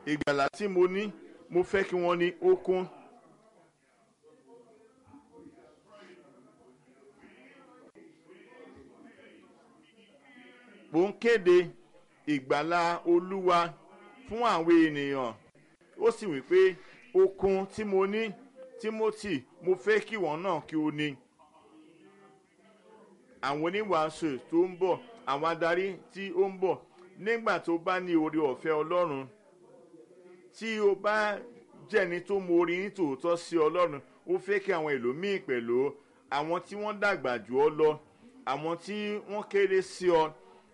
ìgbàlà tí mo ní mo fẹ́ kí wọ́n ní ó kún. mo ń kéde ìgbàlà olúwa fún àwọn ènìyàn ó sì wí pé okun tí mo ní timothy mo fẹ́ kí wọ́n náà kí o ní. àwọn oníwàásù tó ń bọ̀ àwọn adarí tí ó ń bọ̀ nígbà tó bá ní oore ọ̀fẹ́ ọlọ́run tí o bá jẹ́ni tó mọ orin ní tòótọ́ sí ọlọ́run ó fẹ́ kí àwọn ẹlòmíì pẹ̀lú àwọn tí wọ́n dàgbà jù ọ lọ àwọn tí wọ́n kéré sí ọ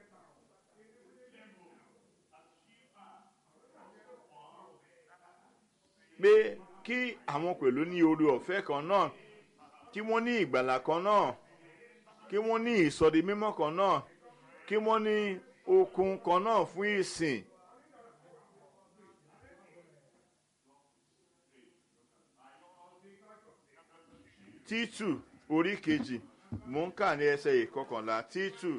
pé kí àwọn pẹ̀lú ní oore ọ̀fẹ́ kan náà kí wọ́n ní ìgbàlà kan náà kí wọ́n ní ìsọdi mímọ́ kan náà kí wọ́n ní okun kan náà fún ìsìn. títù orí kejì mò ń kà ní ẹsẹ̀ ìkọkànlá títù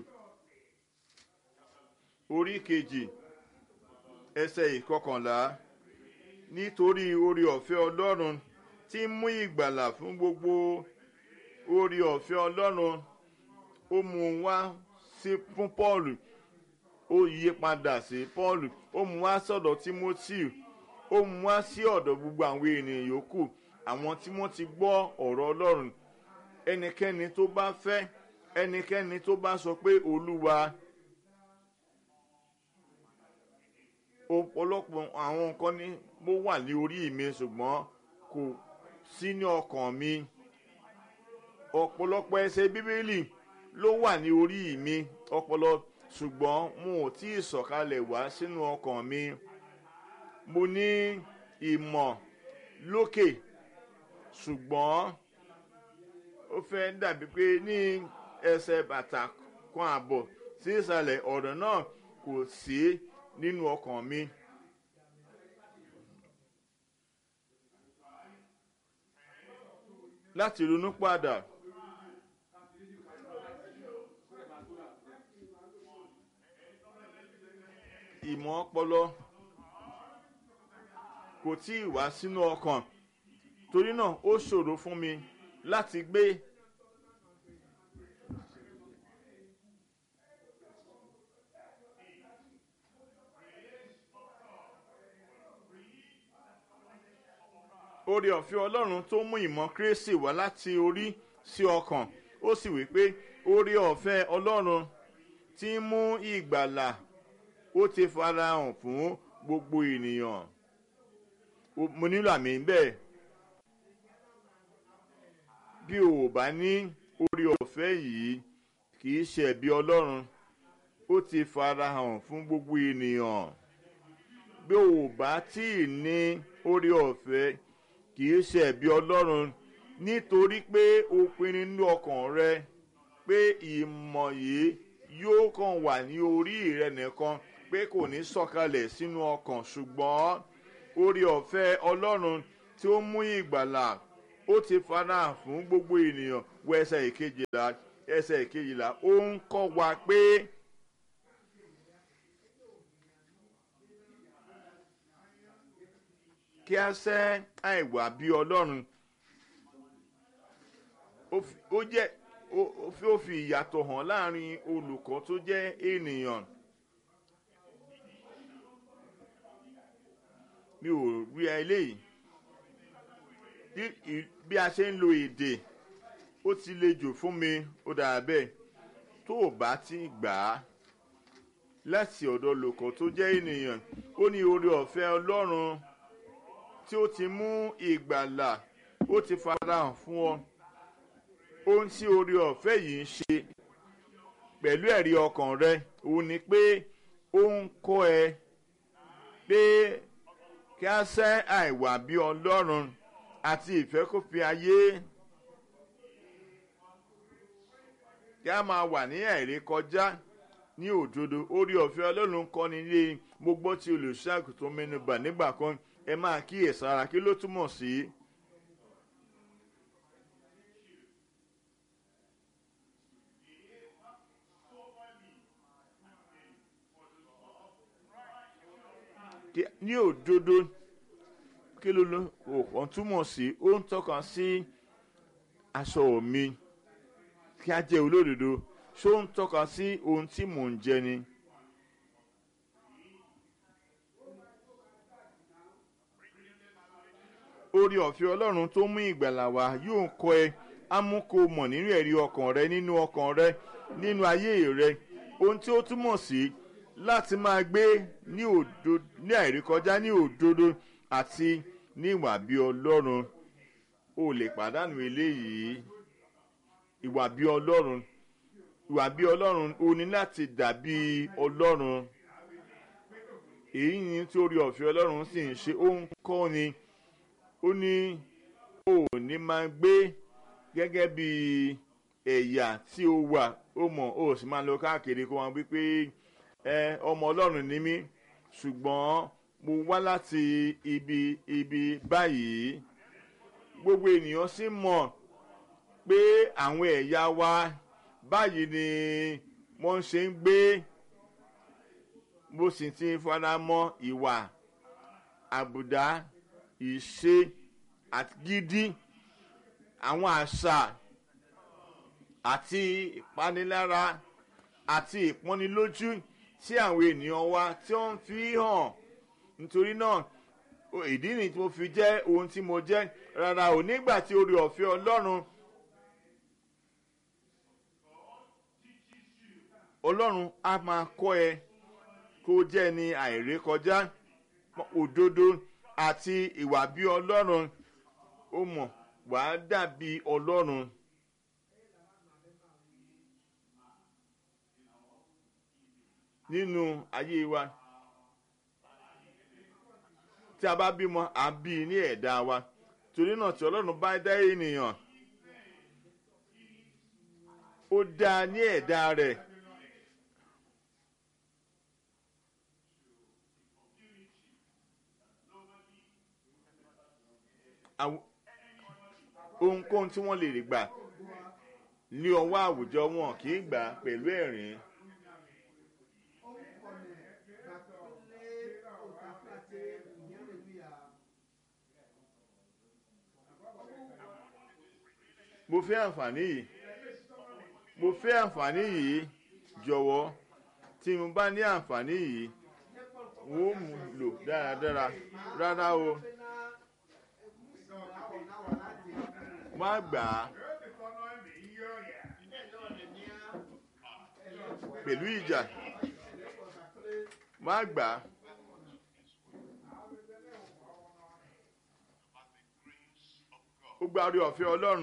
orí kejì ẹsẹ̀ ìkọkànlá nítorí orí ọ̀fẹ́ ọlọ́run tí ń mú ìgbàlà fún gbogbo orí ọ̀fẹ́ ọlọ́run ó mú un wá sí fún paul ó yí padà sí paul ó mú wá sọ̀dọ̀ timothy ó mú wá sí ọ̀dọ̀ gbogbo àwọn ènìyàn yòókù àwọn tí wọ́n ti gbọ́ ọ̀rọ̀ ọlọ́run ẹnikẹ́ni tó bá fẹ́ ẹnikẹ́ni tó bá sọ pé olúwa ọ̀pọ̀lọpọ̀ àwọn nǹkan ní mo wà ní orí mi ṣùgbọ́n kò sí ní ọkàn mi ọ̀pọ̀lọpọ̀ ẹsẹ̀ bíbélì ló wà ní orí mi ọpọlọ ṣùgbọ́n mo ò tí ì sọ̀kalẹ̀ wá sínú ọkàn mi mo ní ìmọ̀ lókè ṣùgbọ́n ó fẹ́ dàbí pé ní ẹsẹ̀ bàtà kan àbọ̀ sí ìsàlẹ̀ ọ̀rọ̀ náà kò sí nínú ọkàn mi. láti ronú padà ìmọ̀ ọpọlọ kò tí ì wá sínú ọkàn torí náà ó ṣòro fún mi láti gbé oore ọ̀fẹ́ ọlọ́run tó mú ìmọ̀ kérésì wá láti orí sí ọkàn ó sì wí pé oore ọ̀fẹ́ ọlọ́run tí ń mú ìgbàlà ó ti farahàn fún gbogbo ènìyàn mo nílò àmì bẹ́ẹ̀ bí o ò bá ní oore ọ̀fẹ́ yìí kì í ṣe ẹ̀bi ọlọ́run ó ti farahàn fún gbogbo ènìyàn bí o ò bá tí ì ní oore ọ̀fẹ́ kì í ṣe ẹ̀bi ọlọ́run nítorí pé o pinnu nínú ọkàn rẹ pé ìmọ̀ yìí yóò kàn wà ní orí rẹ nìkan pé kò ní sọ̀kalẹ̀ sínú ọkàn ṣùgbọ́n oore ọ̀fẹ́ ọlọ́run tí ó mú ìgbàlà ó ti farahàn fún gbogbo ènìyàn wọ ẹsẹ̀ ìkejìlá ẹsẹ̀ ìkejìlá ó ń kọ́ wa pé. kí a sẹ́ àìwà bí ọlọ́run ó jẹ́ ó fi ìyàtọ̀ hàn láàrin olùkọ́ tó jẹ́ ènìyàn mi ò rí eléyìí bí a ṣe ń lo èdè ó ti le jù fún mi ó dà bẹ́ẹ̀ tó o bá ti gbà á láti ọ̀dọ̀ olùkọ́ tó jẹ́ ènìyàn ó ní oore ọ̀fẹ́ ọlọ́run tí ó ti mú ìgbàlà ó ti farahàn fún ọ ohun tí oore ọ̀fẹ́ yìí ń ṣe pẹ̀lú ẹ̀rí ọkàn rẹ òun ni pé ó ń kọ́ ẹ pé kí a sẹ́ àìwà bí ọlọ́run àti ìfẹ́kọ̀fẹ́ ayé kí a máa wà ní ẹ̀rí kọjá ní òdodo orí ọ̀fẹ́ ọlọ́run kọ́ni ilé mo gbọ́ tí olùṣàgùn tó mẹ́nubà nígbà kan ẹ máa kíyèsára kí ló túmọ̀ sí. ní òdodo kí ló ló òkàn túmọ̀ sí ó ń tọ́ka sí aṣọ mi kí a jẹ́ olódodo ṣó ń tọ́ka sí ohun tí mò ń jẹ ni. orí ọ̀fẹ́ ọlọ́run tó mú ìgbàlà wá yóò kọ́ ẹ á mú kó mọ̀ nínú ẹ̀rí ọkàn rẹ nínú ọkàn rẹ nínú ayé rẹ ohun tí ó túmọ̀ sí láti máa gbé ní òdo ní àìrékọjá ní òdodo àti ní ìwà bí ọlọ́run o lè pàdánù eléyìí ìwà bí ọlọ́run ìwà bí ọlọ́run o ní láti dàbí ọlọ́run èyí ni tí orí ọ̀fẹ́ ọlọ́run sì ń ṣe ó ń kọ́ ni ó ní o ò ní máa gbé gẹ́gẹ́ bí ẹ̀yà tí o wà ó mọ̀ o sì máa lọ káàkiri kó wọn wípé ẹ ọmọ ọlọ́run ni mí ṣùgbọ́n mo wá láti ibi ibi báyìí gbogbo ènìyàn sì mọ̀ pé àwọn ẹ̀yà wa báyìí ni wọ́n ṣe ń gbé mo sì ti fara mọ́ ìwà àbùdá ìṣe àti gidi àwọn àṣà àti ìpanilára àti ìpọ́nilójú tí àwọn ènìyàn wa tí wọ́n fi hàn nítorí náà ìdí nìyí tí mo fi jẹ́ ohun tí mo jẹ́ rárá ò nígbà tí orí ọ̀fẹ́ ọlọ́run ọlọ́run á máa kọ́ ẹ kó jẹ́ ní àìrékọjá òdodo àti ìwà bí ọlọ́run ó mọ̀ wàá dàbí ọlọ́run. nínú ayé wa tí a bá bímọ à ń bí ní ẹ̀dá wa torí náà tí ọlọ́run bá dá ènìyàn ó dá ní ẹ̀dá rẹ̀. ohunkóhun tí wọ́n lè rí gbà ní ọwọ́ àwùjọ wọn kì í gbà pẹ̀lú ẹ̀rín. mo fẹ́ àǹfààní yìí mo fẹ́ àǹfààní yìí jọ̀wọ́ tí mo bá ní àǹfààní yìí wọ́n mú lò dáradára rárá o má gbà á pẹ̀lú ìjà má gbà á. ó gba orí ọ̀fẹ́ ọlọ́run.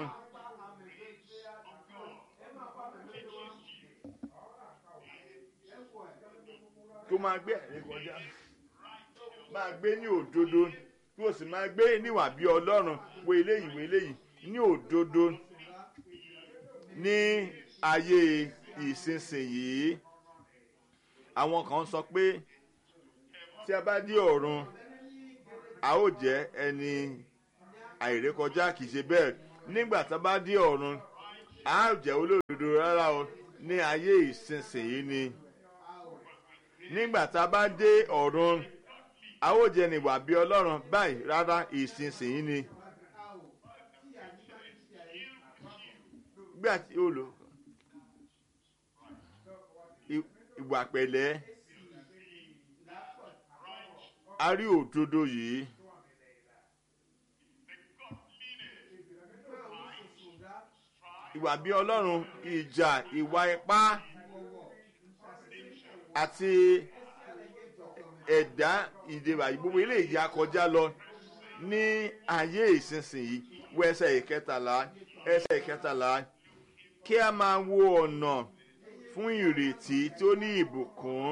kó máa gbé ẹ̀rín kọjá máa gbé ní òdodo kí o sì máa gbé níwà bí ọlọ́run wo eléyìí wo eléyìí ní òdodo ní ayé ìsinsìnyí àwọn kan sọ pé tí a bá dé ọ̀run a ó jẹ́ ẹni àìrékọjá kì í ṣe bẹ́ẹ̀ nígbà tá a bá dé ọ̀run a ó jẹ́ olódodo rárá o ní ayé ìsinsìnyí ni nígbà tá a bá dé ọ̀run a ó jẹ́ níwà bí ọlọ́run báyìí rárá ìsinsìnyí ni. gbà tí ó lò ìwà pẹ̀lẹ́ a rí òdodo yìí. ìwà bí ọlọ́run ìjà ìwà ipá àti ẹ̀dá ìdèwà gbogbo ilé ìyá kọjá lọ ní ayé ìsinsìnyí wọ ẹsẹ̀ ìkẹtàlá ẹsẹ̀ ìkẹtàlá kí a máa wo ọ̀nà fún ìrètí tó ní ìbùkún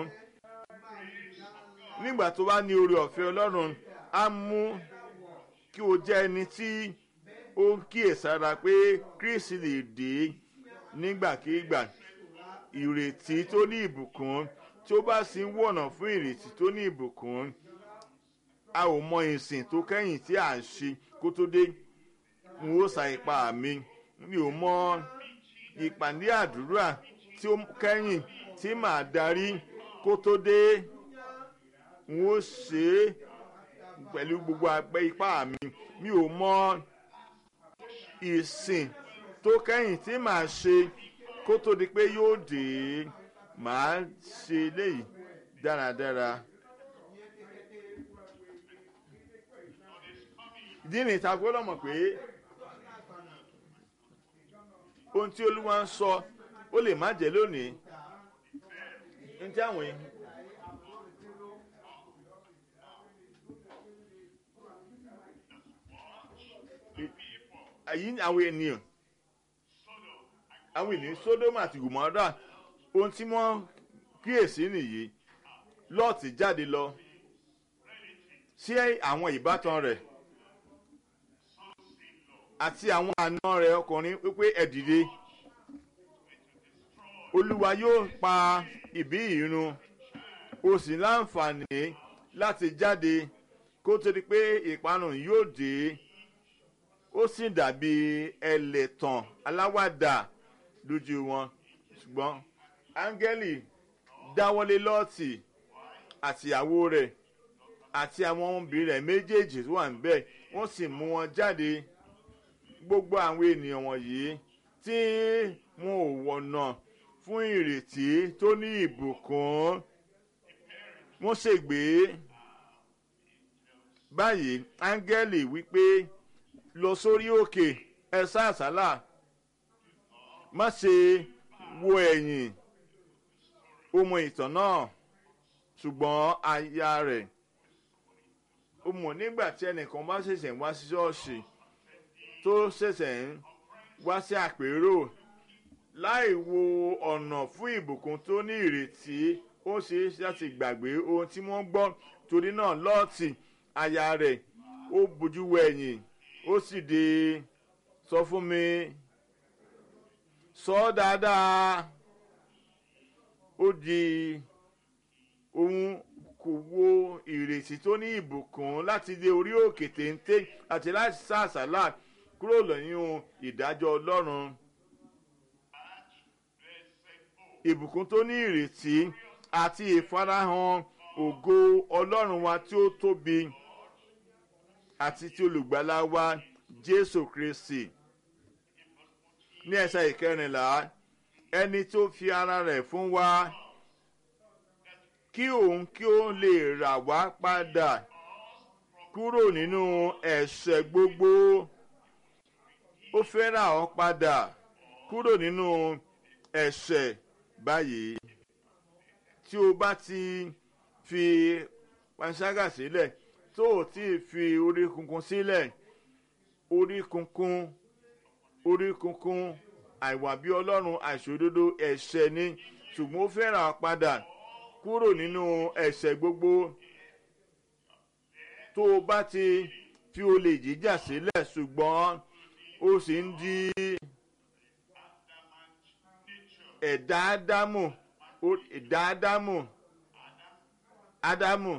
nígbà tó bá ní oore ọ̀fẹ́ ọlọ́run á mú kí o jẹ́ ẹni tí ó kíyèsára pé kristi lè dé nígbàkigbà ìrètí tó ní ìbùkún tí ó bá sì ń wọ̀nà fún ìrètí tó ní ìbùkún a ò mọ ìsìn tó kẹ́yìn tí à ń ṣe kó tó dé n ó sa ipá mi mi ò mọ ìpàdé àdúrà tí ó kẹ́yìn tí màá darí kó tó dé n ó ṣe é pẹ̀lú gbogbo agbẹ́ ipá mi mi ò mọ ìsìn tó kẹ́yìn tí màá ṣe kó tó di pé yóò dé màá ṣe léyìí dáradára. ìdí nìyí tá a gbọ́dọ̀ mọ̀ pé ohun tí olúwa ń sọ ó lè má jẹ́ lónìí ní tí àwọn yìí. àyí àwọn ènìyàn àwọn ènìyàn sódómù àti gòmọ́dà ohun tí wọ́n kíyèsí nìyí lọ́ọ̀tì jáde lọ sí àwọn ìbátan rẹ̀ àti àwọn àna rẹ̀ ọkùnrin wípé ẹ dìde olúwa yóò pa ìbí ìrun o sì láǹfààní láti jáde kó tó di pé ìparun yóò dé ó sì dàbí ẹlẹ́tàn aláwàdà lójú wọn ṣùgbọ́n áńgẹ́lì dáwọ́lé lọ́ọ̀tì àtìyàwó rẹ̀ àti àwọn ọmọbìnrin rẹ̀ méjèèjì tó wà níbẹ̀ wọ́n sì mú wọn jáde gbogbo àwọn ènìyàn wọ̀nyí tí wọn ò wọ̀nà fún ìrètí tó ní ìbùkún wọ́n ṣègbè báyìí áńgẹ́lì wípé lọ sórí òkè ẹ sá àsálà má ṣe wo ẹ̀yìn ó mọ ìtàn náà ṣùgbọ́n aya rẹ̀ ó mọ̀ nígbà tí ẹnìkan bá ṣẹ̀ṣẹ̀ wá sí ṣọ́ọ̀ṣì tó ṣẹ̀ṣẹ̀ ń wá sí àpérò láì wo ọ̀nà fún ìbùkún tó ní ìrètí ó ṣe é láti gbàgbé ohun tí wọ́n gbọ́ torí náà lọ́ọ̀tì aya rẹ̀ ó bójú wo ẹ̀yìn ó sì dé sọ fún mi sọ ọ́ dáadáa ó di ohun kò wo ìrètí tó ní ìbùkún láti dé orí òkè téńté àti láti sá àsálà kúrò lẹ́yìn ìdájọ́ ọlọ́run ìbùkún tó ní ìrètí àti ìfarahàn ògo ọlọ́run wa tí ó tóbi àti tí olùgbàlà wa jésù kristi ní ẹsẹ̀ ìkẹrìnlá ẹni tó fi ara rẹ̀ fún wa kí òun kí ó lè rà wá padà kúrò nínú ẹ̀ṣẹ̀ gbogbo ó fẹ́ rà ọ́ padà kúrò nínú ẹ̀ṣẹ̀ báyìí tí o bá ti fi panṣágà sílẹ̀ tó o ti fi orí kunkun sílẹ̀ orí kunkun orí kunkun àìwà bí ọlọ́run àìṣòdodo ẹ̀ṣẹ̀ ni ṣùgbọ́n ó fẹ́ rà ọ́ padà kúrò nínú ẹ̀ṣẹ̀ gbogbo tó o bá ti fi olè jíjà sílẹ̀ ṣùgbọ́n ó sì ń di ẹ̀dá ádámù ẹ̀dá ádámù ádámù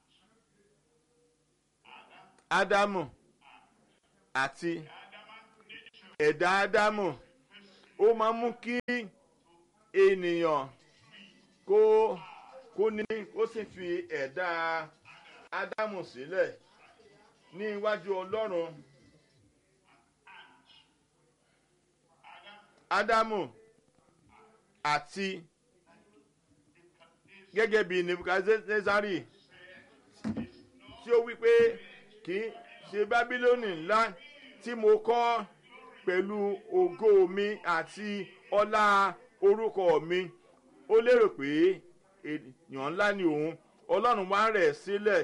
ádámù àti ẹ̀dá ádámù ó máa mú kí ènìyàn kó kó ní ó sì fi ẹ̀dá ádámù sílẹ̀ ní iwájú ọlọ́run ádámù àti gẹ́gẹ́ bí nebukadnezari tí ó wí pé kì í ṣe bábílónì ńlá tí mo kọ́ pẹ̀lú ògo mi àti ọlá orúkọ mi ó lérò pé èèyàn ńlá ni òun ọlọ́run wá rẹ̀ sílẹ̀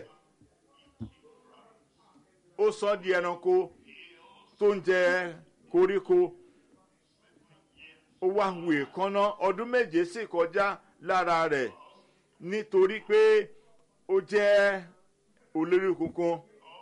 ó sọ di ẹranko tó ń jẹ koríko ó wá hu èékánná ọdún méje sì kọjá lára rẹ̀ nítorí pé ó jẹ́ olórí kunkun.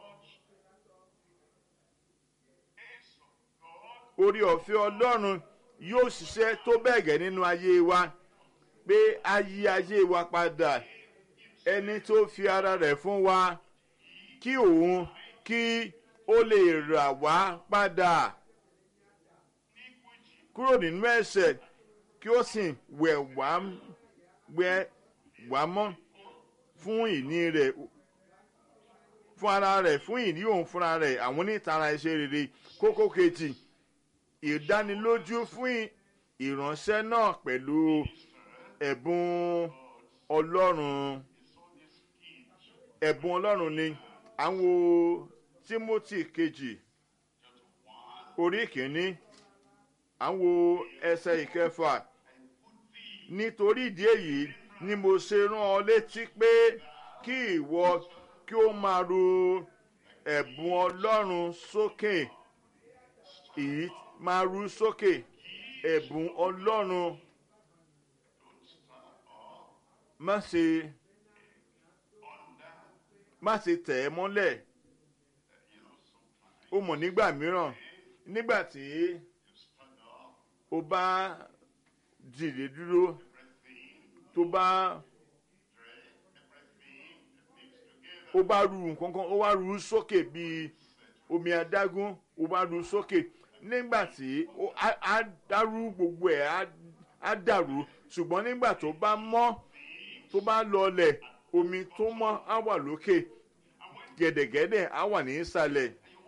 orí ọ̀fẹ́ ọlọ́run yóò ṣiṣẹ́ tó bẹ́ẹ̀ gẹ́ nínú ayé wa pé a yí ayé wa padà ẹni tó fi ara rẹ̀ fún wa kí òun kí ó lè rà wá padà kúrò nínú ẹ̀ṣẹ̀ kí ó sì wẹ̀ wá wẹ̀ wá mọ́ fún ìní rẹ̀ fún ara rẹ̀ fún ìní òun fúnra rẹ̀ àwọn onítara iṣẹ́ rere kókó kejì ìdánilójú fún ìránṣẹ́ náà pẹ̀lú ẹ̀bùn ọlọ́run ẹ̀bùn ọlọ́run ni àwọn timothy kejì orí kìíní àwọn ẹsẹ̀ ìkẹfà nítorí ìdí èyí ni mo ṣe rán ọ létí pé kí ìwọ kí ó máa ru ẹ̀bùn ọlọ́run sókè èyí máa ru sókè ẹ̀bùn ọlọ́run má ṣe má ṣe tẹ̀ ẹ́ mọ́lẹ̀ ó mọ̀ nígbà mìíràn nígbà tí o bá dìde dúró tó bá ó bá ru nǹkan kan ó wá ru sókè bíi omi adágún ó bá ru sókè nígbà tí á dárú gbogbo ẹ̀ á dàrú ṣùgbọ́n nígbà tó bá mọ́ tó bá lọlẹ̀ omi tó mọ́ á wà lókè gẹ̀dẹ̀gẹ̀dẹ̀ á wà ní ìsàlẹ̀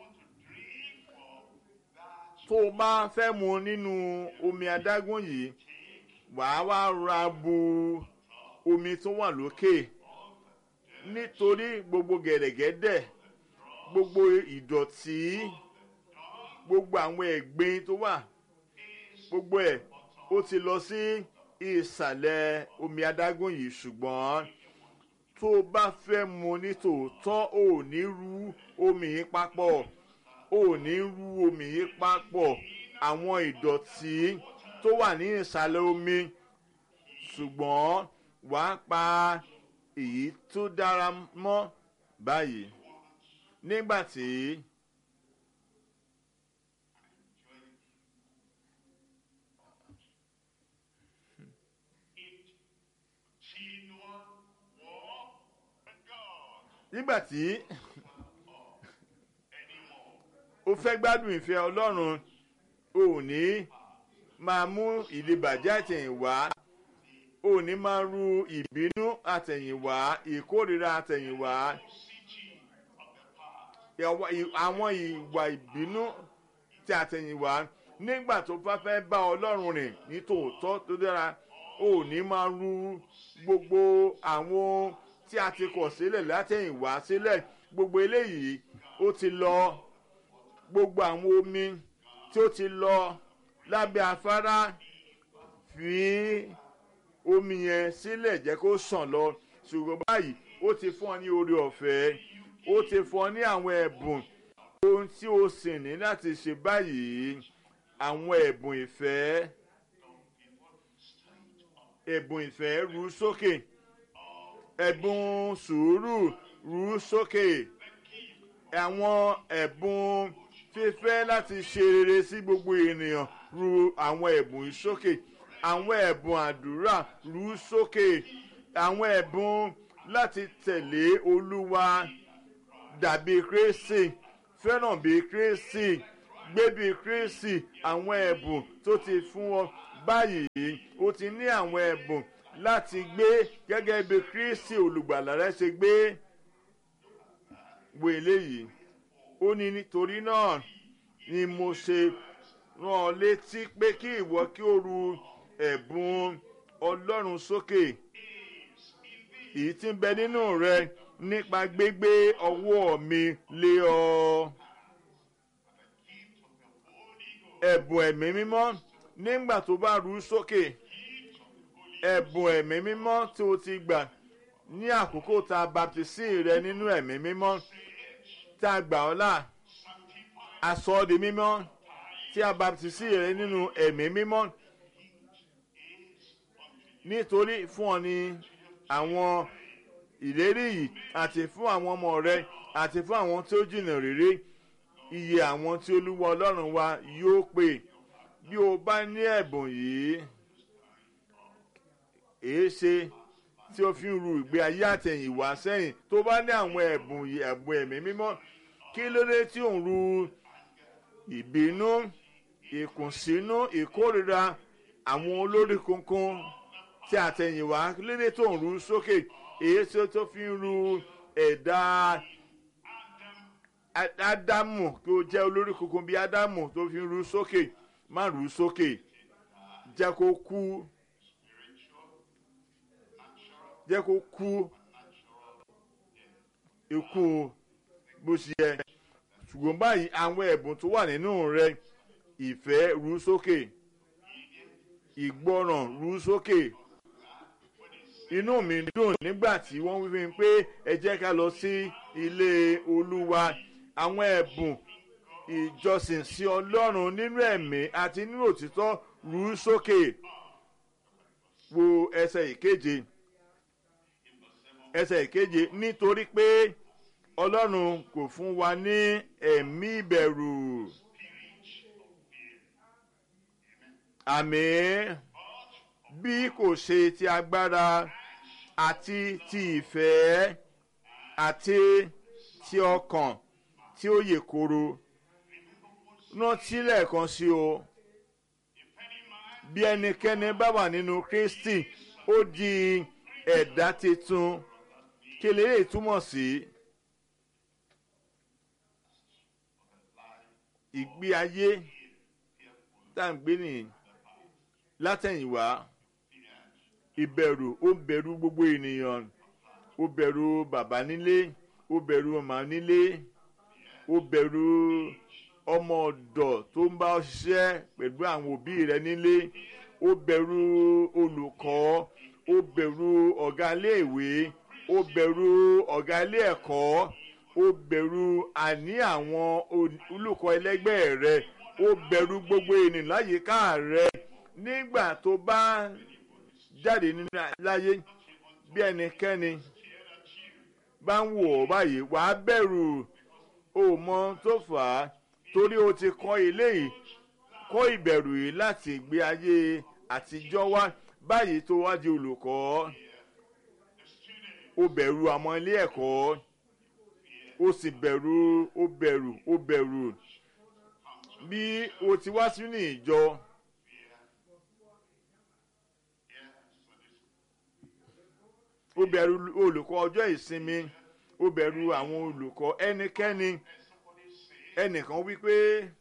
tó o bá fẹ́ mu nínú omi adágún yìí wàá wá ra bu omi tó wà lókè nítorí gbogbo gẹ̀dẹ̀gẹ̀dẹ̀ gbogbo ìdọ̀tí gbogbo àwọn ẹ̀gbin tó wà gbogbo ẹ̀ ó ti lọ sí ìsàlẹ̀ omi adágún yìí ṣùgbọ́n tó o bá fẹ́ mu ní tòótọ́ ò ní rú omi yìí papọ̀ ò ní rú omi yìí papọ̀ àwọn ìdọ̀tí tó wà ní ìsàlẹ̀ omi ṣùgbọ́n wàá pa èyí tó dára mọ́ báyìí nígbà tí. nígbà tí o fẹ́ gbádùn ìfẹ́ ọlọ́run o ò ní máa mú ìdìbàjẹ́ àtẹ̀yìnwá o ò ní máa ru ìbínú àtẹ̀yìnwá ìkórira àtẹ̀yìnwá àwọn ìwà ìbínú ti àtẹ̀yìnwá nígbà tó bá fẹ́ bá ọlọ́run rìn ní tòótọ́ tó dára o ò ní máa ru gbogbo àwọn tí a ti kọ̀ sílẹ̀ látẹ̀yìnwá sílẹ̀ gbogbo eléyìí ó ti lọ gbogbo àwọn omi tí ó ti lọ lábẹ́ afárá fi omi yẹn sílẹ̀ jẹ́ kó sàn lọ ṣùgbọ́n báyìí ó ti fún ọ ní oore ọ̀fẹ́ ó ti fún ọ ní àwọn ẹ̀bùn ohun tí o sì ní láti ṣe báyìí àwọn ẹ̀bùn ìfẹ́ ẹ̀bùn ìfẹ́ ru sókè ẹ̀bùn sùúrù ru sókè àwọn ẹ̀bùn fífẹ́ láti ṣe rere sí gbogbo ènìyàn ru àwọn ẹ̀bùn sókè àwọn ẹ̀bùn àdúrà ru sókè àwọn ẹ̀bùn láti tẹ̀lé olúwa dàbí kristi fẹ́ràn bí kristi gbé bí kristi àwọn ẹ̀bùn tó ti fún ọ báyìí o ti ní àwọn ẹ̀bùn láti gbé gẹ́gẹ́ bí kristi olùgbàlà rẹ ṣe gbé wo eléyìí ó ní nítorí náà ni mo ṣe rán ọ létí pé kí ìwọ kí o ru ẹ̀bùn ọlọ́run sókè èyí tí ń bẹ nínú rẹ nípa gbígbé ọwọ́ mi lé ọ. ẹ̀bùn ẹ̀mí mímọ́ nígbà tó bá ru sókè ẹ̀bùn ẹ̀mí mímọ́ tí o ti gbà ní àkókò tá a baptisi rẹ nínú ẹ̀mí mímọ́ tá a gbà ọ́ là aṣọ ọ́ di mímọ́ tí a baptisi rẹ nínú ẹ̀mí mímọ́ nítorí fún ọ ní àwọn ìlérí yìí àti fún àwọn ọmọ rẹ àti fún àwọn tí ó jìnnà rere iye àwọn tí olúwa ọlọ́run wa yóò pè bí o bá ní ẹ̀bùn yìí èé ṣe tí o fi ń ru ìgbé ayé àtẹ̀yìnwá sẹ́yìn tó bá ní àwọn ẹ̀bùn ẹ̀bùn ẹ̀mí mímọ́ kí ló dé tí ò ń ru ìbínú ìkùnsínú ìkórira àwọn olórí kunkun tí àtẹ̀yìnwá kí ló dé tó ń ru sókè èyí tí ó tó fi ń ru ẹ̀dá ádámù kí ó jẹ́ olórí kunkun bíi ádámù tó fi ń ru sókè má ru sókè jẹ́ kó kú jẹ́ kó kú ikú bó ṣe yẹ ṣùgbọ́n báyìí àwọn ẹ̀bùn tó wà nínú rẹ ìfẹ́ ru sókè ìgbọràn ru sókè inú mi dùn nígbà tí wọ́n wí fún mi pé ẹ jẹ́ ká lọ sí ilé olúwa àwọn ẹ̀bùn ìjọsìn sí ọlọ́run nínú ẹ̀mí àti nínú òtítọ́ ru sókè wo ẹsẹ̀ ìkeje ẹsẹ̀ ìkeje nítorí pé ọlọ́run kò fún wa ní ẹ̀mí ìbẹ̀rù àmì bí kò ṣe ti agbára àti ti ìfẹ́ àti ti ọkàn tí ó yè koro rántí lẹ́ẹ̀kan sí o bí ẹnikẹ́ni bá wà nínú kristi ó di ẹ̀dá tuntun kí lè túmọ̀ sí ìgbé ayé tá à ń gbé nìyí látẹ̀yìnwá ìbẹ̀rù ó bẹ̀rù gbogbo ènìyàn ó bẹ̀rù bàbá nílé ó bẹ̀rù màmá nílé ó bẹ̀rù ọmọ ọ̀dọ̀ tó ń bá ọ ṣiṣẹ́ pẹ̀lú àwọn òbí rẹ nílé ó bẹ̀rù olùkọ́ ó bẹ̀rù ọ̀gá iléèwé ó bẹ̀rù ọ̀gá ilé ẹ̀kọ́ ó bẹ̀rù àní àwọn olùkọ́ ẹlẹ́gbẹ́ rẹ ó bẹ̀rù gbogbo ènìyàn láyìíká rẹ nígbà tó bá jáde nínú láyé bí ẹnikẹ́ni bá ń wò ọ́ báyìí wàá bẹ̀rù o mọ tó fà á torí o ti kọ́ ilé yìí kọ́ ìbẹ̀rù yìí láti ìgbé ayé àtijọ́ wá báyìí tó wá di olùkọ́ o bẹ̀rù àwọn ilé ẹ̀kọ́ o sì bẹ̀rù o bẹ̀rù o bẹ̀rù bí o ti wá sínú ìjọ. ó bẹ̀rù olùkọ́ ọjọ́ ìsinmi ó bẹ̀rù àwọn olùkọ́ ẹnikẹ́ni ẹnìkan wípé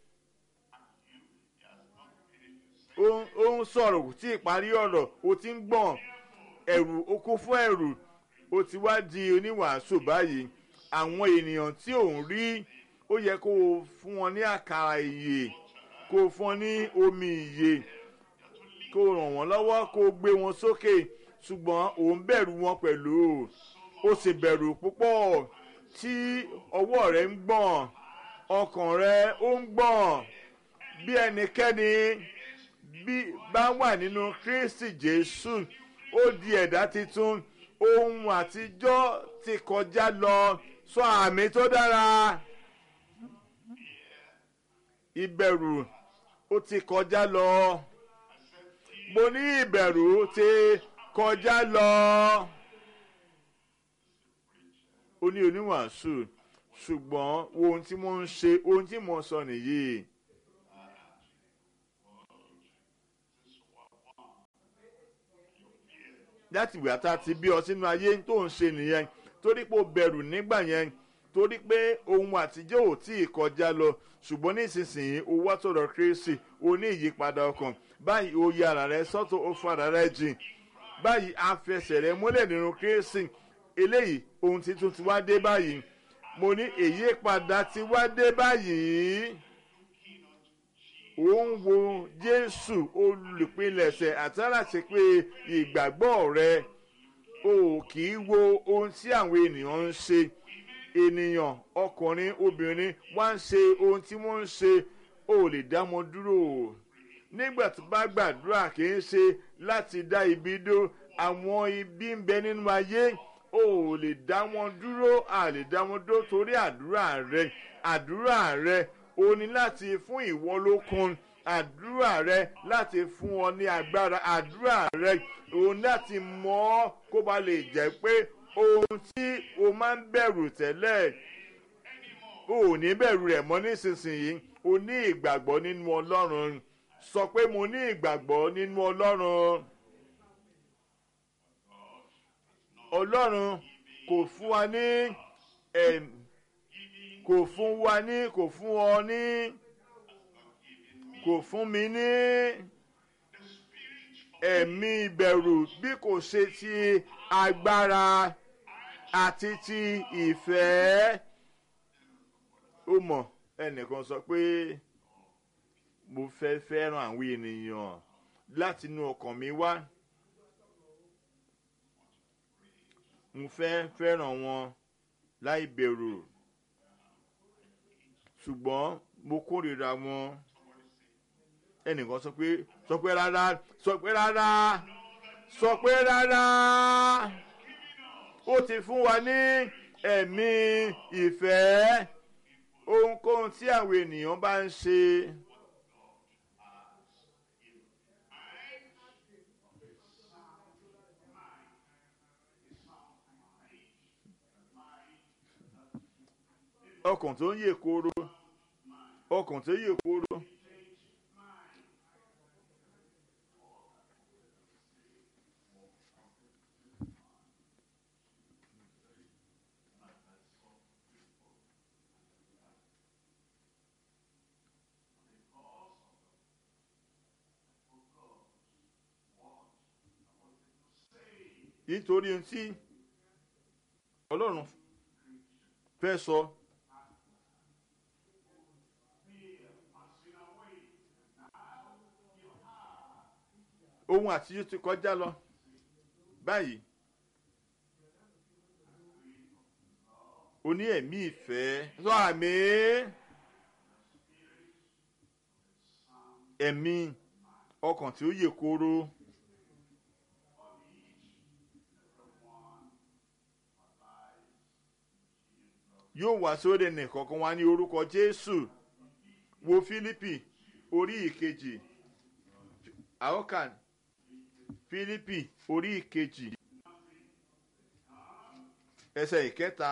ó ń sọ̀rọ̀ tí ìparí ọ̀rọ̀ ó ti ń gbọ̀n ẹ̀rù ó kún fún ẹ̀rù ó ti wá di oníwàásù báyìí àwọn ènìyàn tí ò ń rí ó yẹ kó o fún wọn ní àkàrà ìyè kó o fún wọn ní omi ìyè kó o ràn wọ́n lọ́wọ́ kó o gbé wọn sókè ṣùgbọ́n òun bẹ̀rù wọn pẹ̀lú ó sì bẹ̀rù púpọ̀ tí ọwọ́ rẹ̀ ń gbọ̀n ọkàn rẹ̀ ó ń gbọ̀n bí ẹnikẹ́ni bí bá wà nínú kristi jésù ó di ẹ̀dá tuntun ohun àtijọ́ ti kọjá lọ sọ àmì tó dára ìbẹ̀rù ó ti kọjá lọ mo ní ìbẹ̀rù ti kọjá lọ. ó ní oníwàásù ṣùgbọ́n ohun tí mo ń ṣe ohun tí mo sọ nìyí. láti ìgbà tá a ti bí ọ sínú ayé tó ń ṣe nìyẹn torí pé o bẹ̀rù nígbà yẹn torí pé ohun àtijọ́ ò tí ì kọjá lọ ṣùgbọ́n nísinsìnyí o wá sọ̀rọ̀ kérésì o ní ìyípadà ọkàn báyìí o yà ara rẹ sọ́tọ̀ o fara rẹ jìn báyìí a fẹsẹ̀ rẹ múlẹ̀ nínú kérésì eléyìí ohun tuntun ti wá dé báyìí mo ní èyí padà ti wá dé báyìí ó ń wo jésù olùpilẹ̀sẹ̀ àtàlàṣe pé ìgbàgbọ́ rẹ o kì í wo ohun tí àwọn ènìyàn ń ṣe ènìyàn ọkùnrin obìnrin wá ń ṣe ohun tí wọ́n ń ṣe o lè dá wọn dúró nígbà tó bá gbàdúrà kì í ṣe láti dá ibi dó àwọn ibi ń bẹ nínú ayé o ò lè dá wọn dúró a lè dá wọn dúró torí àdúrà rẹ àdúrà rẹ o ní láti fún ìwọ lókun àdúrà rẹ láti fún ọ ní agbára àdúrà rẹ o ní láti mọ ọ kó ba lè jẹ pé ohun tí o máa ń bẹ̀rù tẹ́lẹ̀ o ò ní bẹ̀rù rẹ̀ mọ́ nísinsìnyí o ní ìgbàgbọ́ nínú ọlọ́run sọ pé mo ní ìgbàgbọ́ nínú ọlọ́run. ọlọ́run kò fún wa ní ẹ̀m kò fún wa ní kò fún ọ ní kò fún mi ní ẹ̀mí ìbẹ̀rù bí kò ṣe ti agbára àti ti ìfẹ́ ó mọ̀ ẹnìkan sọ pé mo fẹ́ fẹ́ràn àwọn ènìyàn láti inú ọkàn mi wá mo fẹ́ fẹ́ràn wọn láì bẹ̀rù ṣùgbọ́n mo kórìíra wọn ẹnìkan sọ pé sọ pé rárá sọ pé rárá sọ pé rárá ó ti fún wa ní ẹ̀mí ìfẹ́ ohunkóhun tí àwọn ènìyàn bá ń ṣe. ọkàn tó ń yè kóró ọkàn tó yè kóró. nítorí ohun tí ọlọ́run fẹ́ sọ. ohun àtijọ́ ti kọjá lọ báyìí o ní ẹ̀mí ìfẹ́ sọ àmì ẹ̀mí ọkàn tí ó yè kóró. yóò wá sórí ẹnìkọ̀ọ̀kan wá ní orúkọ jésù wo fílípì orí ìkejì àókàn fílípì orí ìkejì ẹsẹ̀ ìkẹta.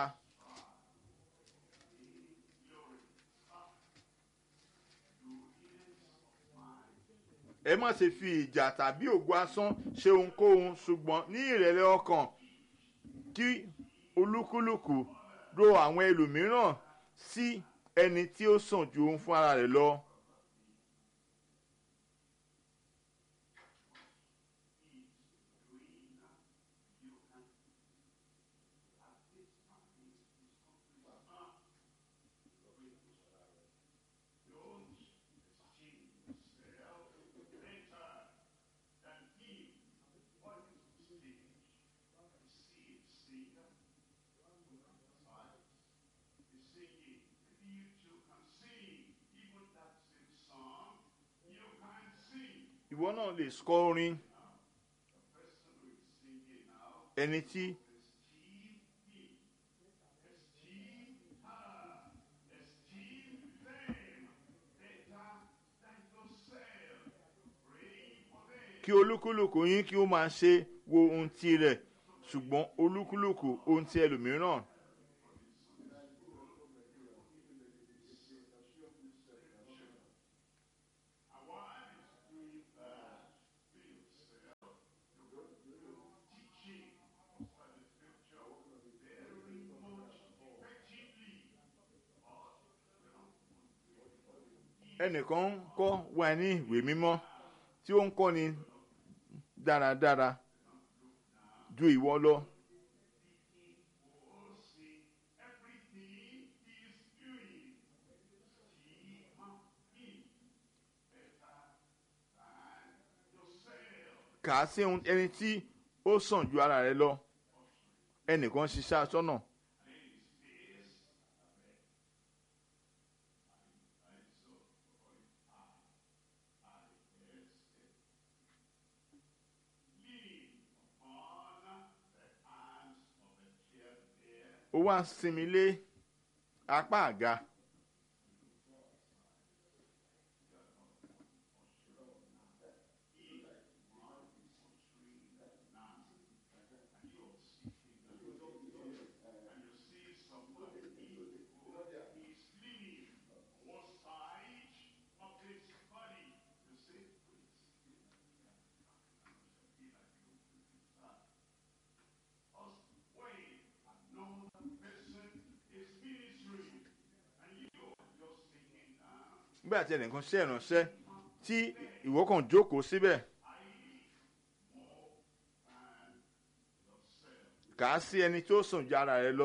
ẹ má ṣe fi ìjà tàbí ògo asán ṣe ohunkóhun ṣùgbọ́n ní ìrẹ̀lẹ̀ ọkàn kí olúkúlùkù ro àwọn ẹlòmíràn sí ẹni tí ó sàn ju òun fún ara rẹ̀ lọ. ìwọ náà lè kọ orin ẹni tí kí olúkúlùkù yín kí ó máa ṣe wo ohun tirẹ̀ ṣùgbọ́n olúkúlùkù ohun ti ẹlòmíràn. ẹnìkan ń kọ́ wa ní ìwé mímọ́ tí ó ń kọ́ni dáradára ju ìwọ lọ. kà á sí ẹni tí ó sàn ju ara rẹ lọ ẹnìkan ṣiṣẹ́ aṣọ́nà. ó wá sinmi lé apá àga. nígbà tí ẹnìkan ṣe ìránṣẹ́ tí ìwọ kàn jókòó síbẹ̀ kà á sí ẹni tó sùn ju ara rẹ lọ.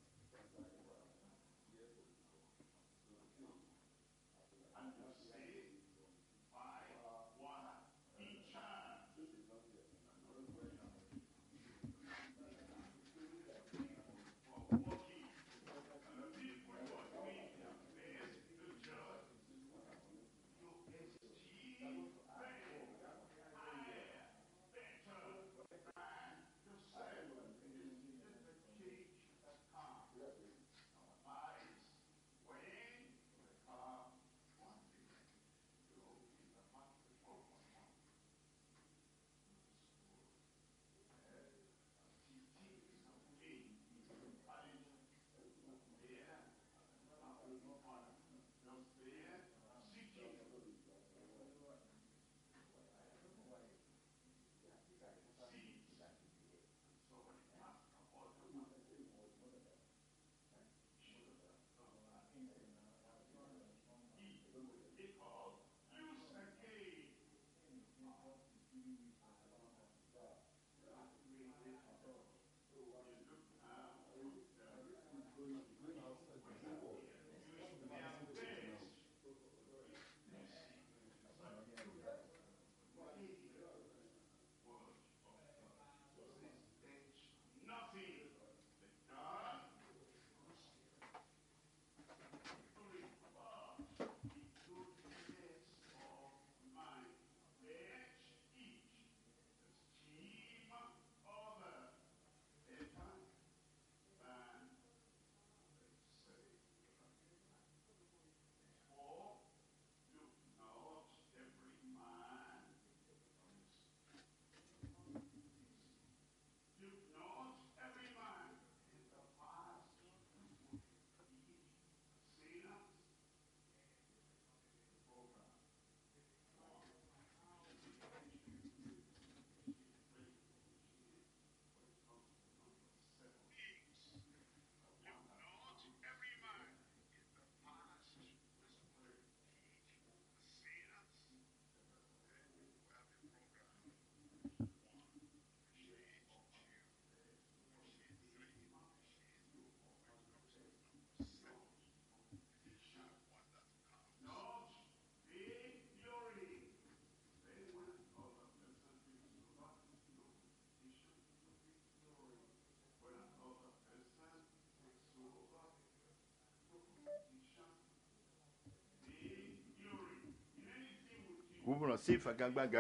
gbọ́dọ̀ sí ìfagagbága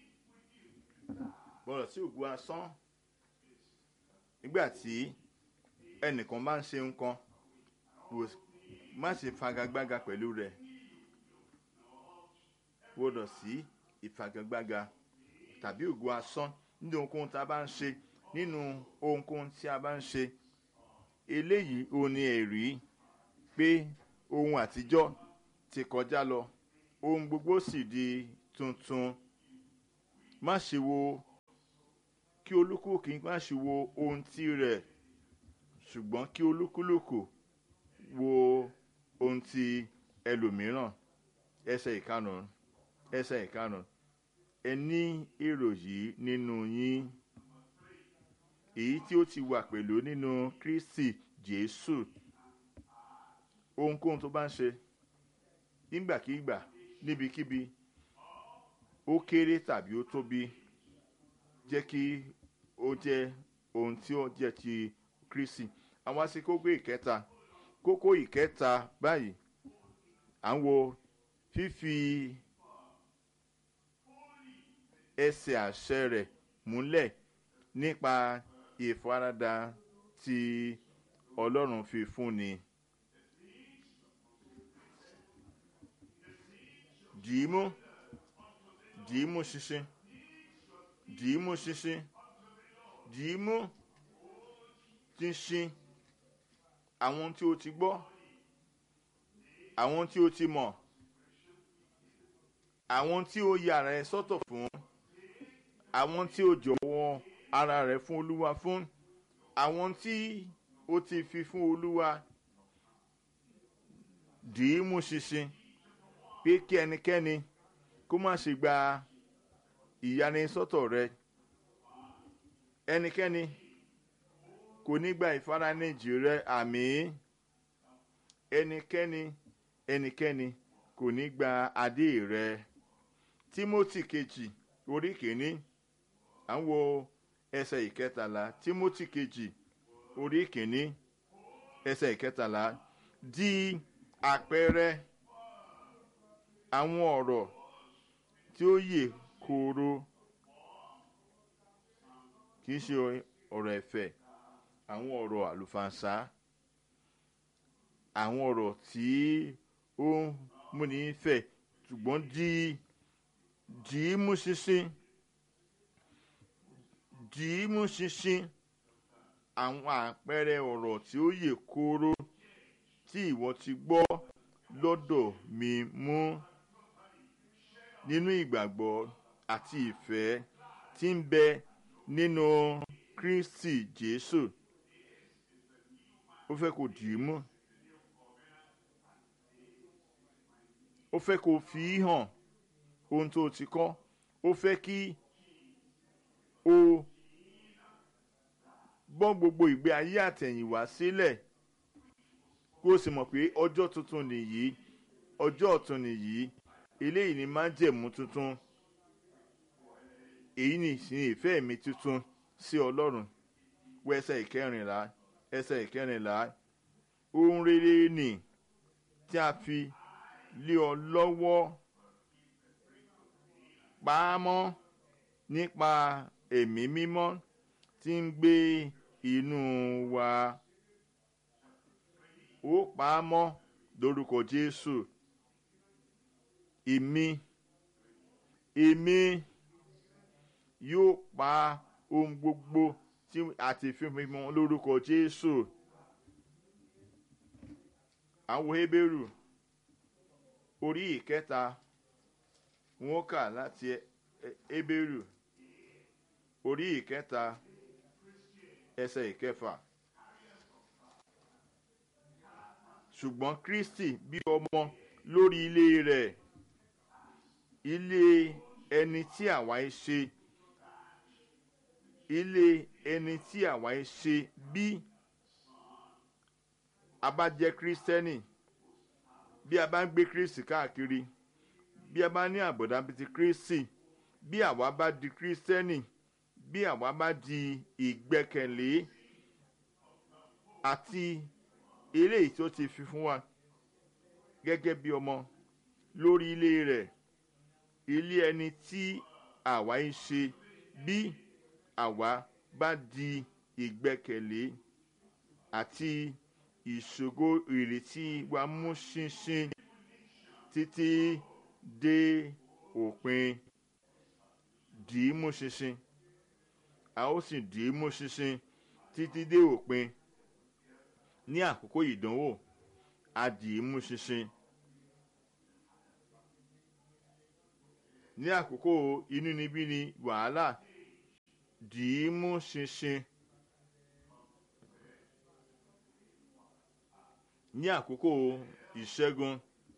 gbọ́dọ̀ sí ògùn asán nígbà tí ẹnìkan bá ń ṣe nǹkan má ṣe fagagbága pẹ̀lú rẹ̀ gbọ́dọ̀ sí ìfagagbága tàbí ògùn asán nínú ohunkóhun tá a bá ń ṣe nínú ohunkóhun tí a bá ń ṣe eléyìí ò ní ẹ̀rí pé ohun àtijọ́ ti kọjá lọ ohun gbogbo sì di tuntun má ṣe wo kí olúkúlùkù má ṣe wo ohun tí rẹ̀ ṣùgbọ́n kí olúkúlùkù wo ohun tí ẹlòmíràn ẹsẹ̀ ìkarùn ẹsẹ̀ ìkarùn ẹ ní èrò yìí nínú yín èyí tí ó ti wà pẹ̀lú nínú Kristi Jésù ohunkóhun tó bá ń ṣe nígbàkigbà níbikíbi ó kéré tàbí ó tóbi jẹ́ kí ó jẹ́ ohun tí ó jẹ́ ti Kristi àwọn àti kókó ìkẹta kókó ìkẹta báyìí à ń wo fífi ẹsẹ̀ àṣẹ rẹ̀ múlẹ̀ nípa ìfaradà tí Ọlọ́run fi fúnni. dìímú dìímú ṣinṣin dìímú ṣinṣin dìímú ṣinṣin àwọn tí o ti gbọ́ àwọn tí o ti mọ̀ àwọn tí o yà rẹ sọ́tọ̀ fún àwọn tí o jọ̀wọ́ ara rẹ fún Olúwa fún àwọn tí o ti fi fún Olúwa dìímú ṣinṣin pé kí ẹnikẹ́ni kó má ṣe gba ìyanisọ́tọ̀ rẹ ẹnikẹ́ni kò ní gba ìfaranijì rẹ àmì ẹnikẹ́ni ẹnikẹ́ni kò ní gba adé rẹ timothy kejì orí kìíní à ń wo ẹsẹ̀ ìkẹtàlá timothy kejì orí kìíní ẹsẹ̀ ìkẹtàlá di àpẹẹrẹ àwọn ọ̀rọ̀ tí ó yè kooro kì í ṣe ọ̀rọ̀ ẹ̀fẹ̀ àwọn ọ̀rọ̀ àlùfànṣá àwọn ọ̀rọ̀ tí ó ń múni fẹ̀ ṣùgbọ́n di dì í mú ṣinṣin dì í mú ṣinṣin àwọn àpẹẹrẹ ọ̀rọ̀ tí ó yè kooro tí ìwọ ti gbọ́ lọ́dọ̀ mi mú nínú ìgbàgbọ́ àti ìfẹ́ tí ń bẹ nínú kristi jésù ó fẹ́ kó dì í mú ó fẹ́ kó fi í hàn ohun tó ti kọ́ ó fẹ́ kí o bọ́ gbogbo ìgbé ayé àtẹ̀yìnwá sílẹ̀ kó o sì mọ̀ pé ọjọ́ tuntun nìyí ọjọ́ ọ̀tun nìyí eléyìí ni májẹ̀mú tuntun èyí ni ìsìn ìfẹ́ mi tuntun sí ọlọ́run wọ ẹsẹ̀ ìkẹrìnlá ẹsẹ̀ ìkẹrìnlá ohun rere nì tí a fi lé ọ lọ́wọ́ pamọ́ nípa ẹ̀mí mímọ́ tí ń gbé inú wa ó pamọ́ lórúkọ jésù èmi èmi yóò pa ohun gbogbo tí àti fífimọ lórúkọ jésù àwọn hebrew orí ìkẹta wọn kà láti hebrew orí ìkẹta ẹsẹ ìkẹfà ṣùgbọ́n kristi bí ọmọ lórí ilé rẹ̀ ilé ẹni tí àwa ń ṣe ilé ẹni tí àwa ń ṣe bí a bá jẹ́ kristẹni bí a bá ń gbé kristi káàkiri bí a bá ní àbọ̀dá bíi ti kristi bí àwa bá di kristẹni bí àwa bá di ìgbẹ́kẹ̀lé àti eléyìí tó ti fi fún wa gẹ́gẹ́ bí ọmọ lórí ilé rẹ̀ ilé ẹni tí àwa ń ṣe bí àwa bá di ìgbẹ́kẹ̀lé àti ìṣògo ìrètí wa mú ṣinṣin títí dé òpin dì í mú ṣinṣin a ó sì dì í mú ṣinṣin títí dé òpin ní àkókò ìdánwò a dì í mú ṣinṣin ní àkókò inúnibíni wàhálà dì í mú ṣinṣin ní àkókò ìṣẹ́gun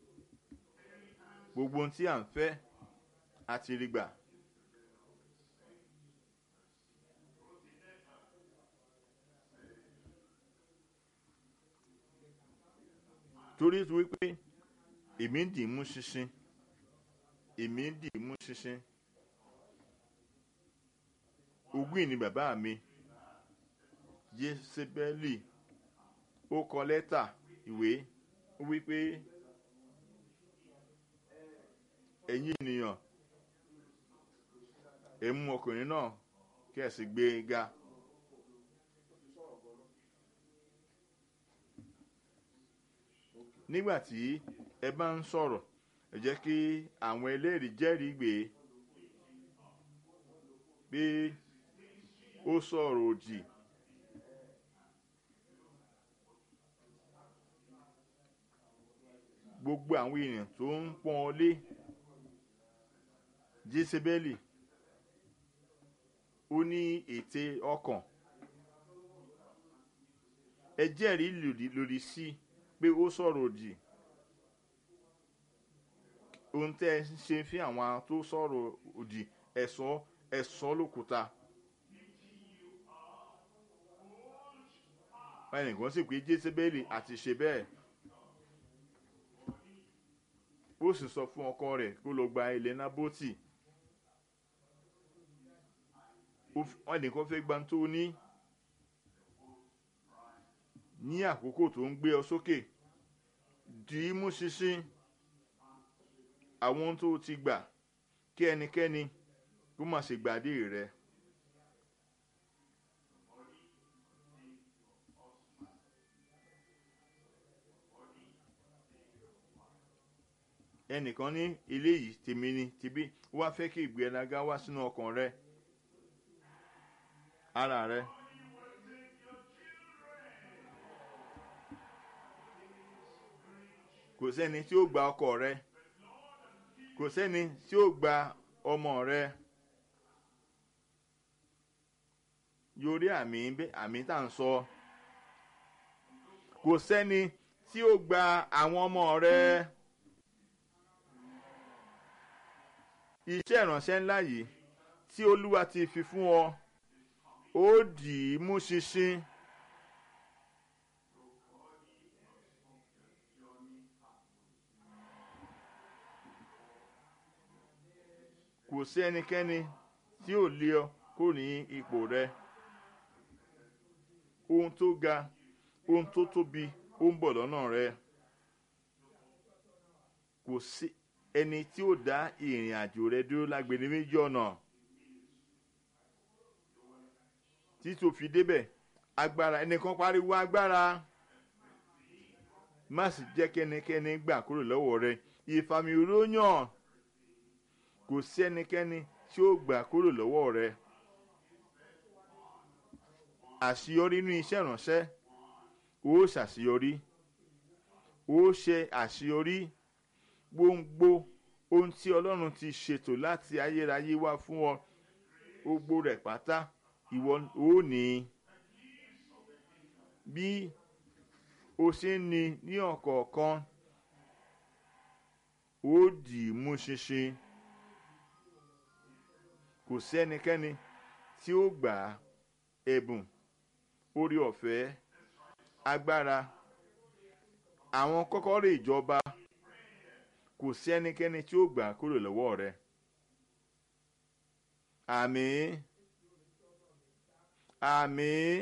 gbogbo ohun tí à ń fẹ́ àti rí gbà. torí wípé èmi ń dì í mú ṣinṣin èmi ń dì í mú ṣinṣin ogún ìní bàbá mi jésébẹ́lì ó kọ lẹ́tà ìwé ó wípé ẹ̀yin ènìyàn ẹ̀ mú ọkùnrin náà kí ẹ̀ sì gbé e ga. nígbà tí ẹ bá ń sọ̀rọ̀ ẹ jẹ́ kí àwọn ẹlẹ́rìí jẹ́rìí gbé pé ó sọ̀rọ̀ òdì. gbogbo àwọn èèyàn tó ń pọ́n ọ lé jésébélì ó ní ète ọkàn ẹ jẹ́rìí lòdì lòdì sí pé ó sọ̀rọ̀ òdì ohun tẹ́ ẹ ń ṣe fún àwọn tó sọ̀rọ̀ òdì ẹ̀sọ́ ẹ̀sọ́ lókúta. ẹnìkan sì pé jésébélì àti ṣe bẹ́ẹ̀ ó sì sọ fún ọkọ rẹ̀ kó lọ gba ilẹ̀ nábótì ẹnìkan fẹ́ gba tó ní ní àkókò tó ń gbé ọ sókè dì í mú ṣinṣin àwọn ohun tó ti gbà kí ẹnikẹ́ni kó má ṣe gbàdé rẹ. ẹnìkan ní ilé yìí tèmi ni tìbí wá fẹ́ kí ìgbéraga wá sínú ọkàn rẹ ara rẹ. kò sẹ́ni tí ó gba ọkọ rẹ kò sẹ́ni tí ó gba ọmọ rẹ yorí àmì àmì tá à ń sọ kò sẹ́ni tí ó gba àwọn ọmọ rẹ iṣẹ́ ìránṣẹ́ ńlá yìí tí olúwa ti fi fún ọ ó dì í mú ṣinṣin. kò sí ẹnikẹ́ni tí ò lé ọ kó ní ipò rẹ ohun tó ga ohun tó tóbi ó ń bọ̀ lọ́nà rẹ kò sí ẹni tí ó dá ìrìn àjò rẹ dúró lágbèrè méjì ọ̀nà tí tó fi débẹ̀ agbára ẹnìkan pariwo agbára má sì jẹ́ kẹ́nikẹ́ni gbà kúrò lọ́wọ́ rẹ ìfàmì òróyàn kò sí ẹnikẹ́ni tí ó gbà kúrò lọ́wọ́ rẹ. àṣeyọrí nínú iṣẹ́ ìránṣẹ́ ó ṣàṣeyọrí ó ṣe àṣeyọrí gbòǹgbò ohun tí ọlọ́run ti ṣètò láti ayérayé wá fún ọ gbogbo rẹ̀ pátá ìwọ ó ní bí o ṣe ń ní ní ọ̀kọ̀ọ̀kan ó dì í mú ṣinṣin kò sí ẹnikẹ́ni tí ó gbà ẹ̀bùn orí ọ̀fẹ́ agbára àwọn kọ́kọ́rọ́ ìjọba kò sí ẹnikẹ́ni tí ó gbà kúrò lọ́wọ́ rẹ. àmín àmín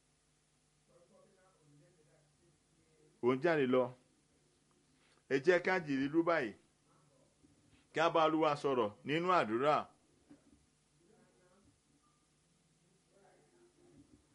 òun jáde lọ ẹ jẹ́ ká jìrì lú báyìí kí a bá Olúwa sọ̀rọ̀ nínú àdúrà.